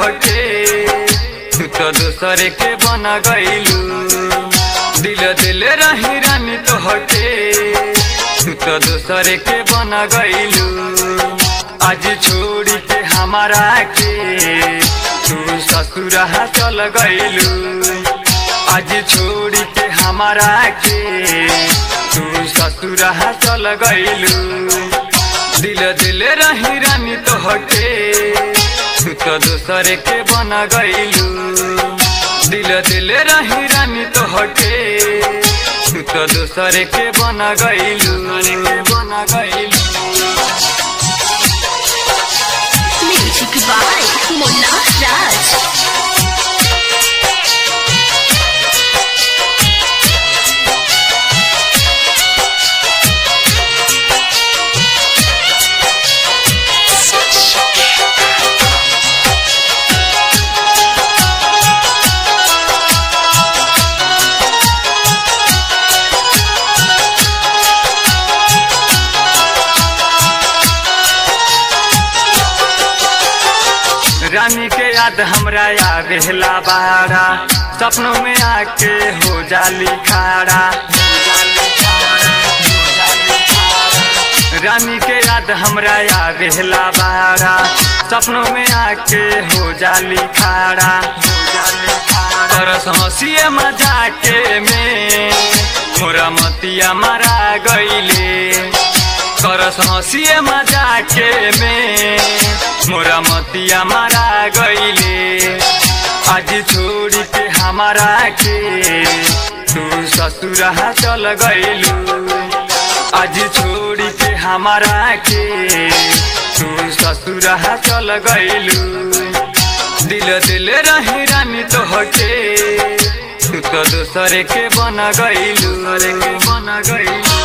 हटे तू तो दूसरे के बन गईलू दिल दिल रही रानी तो हटे तू तो दूसरे के बन गईलू आज छोड़ी के हमारा के तू ससुरा चल गईलू आज छोड़ी के हमारा के तू ससुरा चल गईलू दिल दिल रही रानी तो हटे तू तो दूसरे के बन गईलू दिल दिल रही रानी तो हटे तू तो दूसरे के बन गईलू के बन गईलू Music by Mona Raj. रानी के याद हमरा आवेला बारा सपनों में आके हो जाली खाड़ा रानी के याद हमरा आवेला बारा सपनों में आके हो जाली खाड़ा तरस हंसिए मजाके में मोरा मतिया मारा गईले करस हंसिए मजाके में मोरा मतिया मारा गईले आज छोड़ी के हमारा के तू ससुरा चल गईलू आज छोड़ी के हमारा के तू ससुरा चल गईलू दिल दिल रही रानी तो हटे तू तो दूसरे के बन गईलू अरे के बन गईलू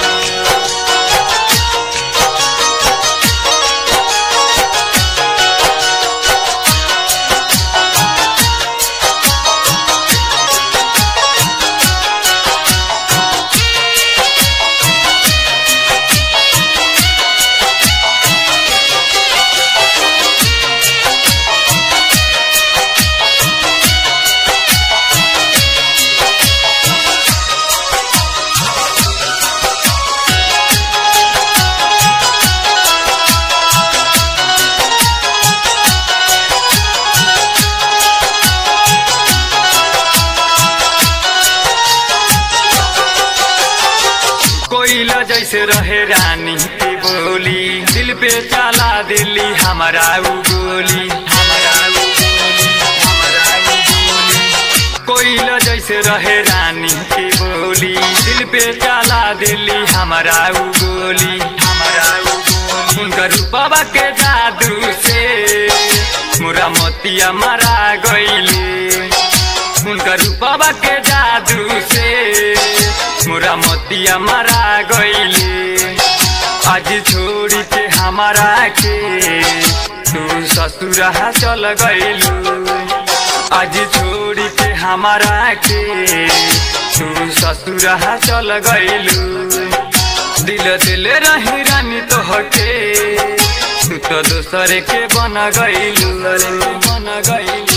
कोयला जैसे रहे रानी की बोली दिल पे चला दिली हमारा उ गोली हमारा उ गोली, हमारा उ गोली। कोयला जैसे रहे रानी की बोली दिल पे चला दिली हमारा उ गोली हमारा उ गोली उनका रूपवा के जादू से मोरा मोतिया मारा गईले उनका रूपवा के जादू से मोरा मोतिया मारा गईले आज छोड़ी के हमारा के तू ससुरा चल गईलू आज छोड़ी के हमारा के तू ससुरा चल गईलू दिल दिल रही रानी तो हटे तू तो दूसरे के बन गईलू अरे के बन गईलू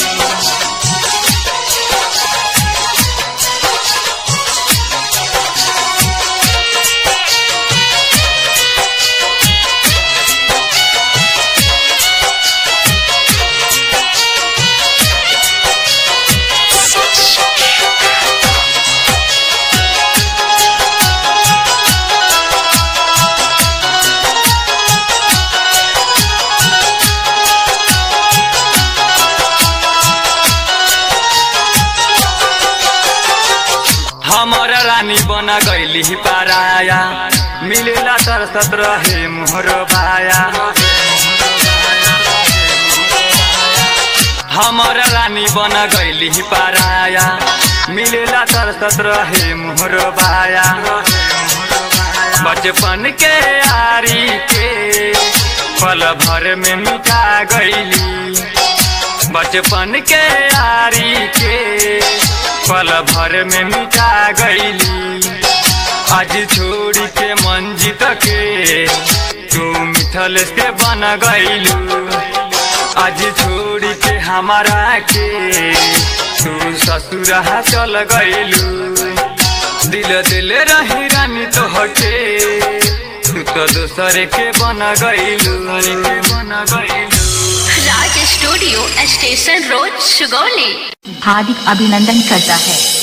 हमारा रानी बना गईली पाराया मिलेला तरसत रहे मोहर बाया हमारा रानी बना गईली पाराया मिलेला तरसत रहे मोहर बाया बचपन के यारी के पल भर में मिटा गईली बचपन के यारी के पल भर में मिटा गईली आज छोड़ के मंजित के तू मिथल से बन गईलू आज छोड़ के हमारा के तू ससुरहा चल गइलू दिल दिल रही रानी तो हटे तू तो दूसरे के बन गइलू के बन गइलू Raj studio station road Sugauli हार्दिक अभिनंदन करता है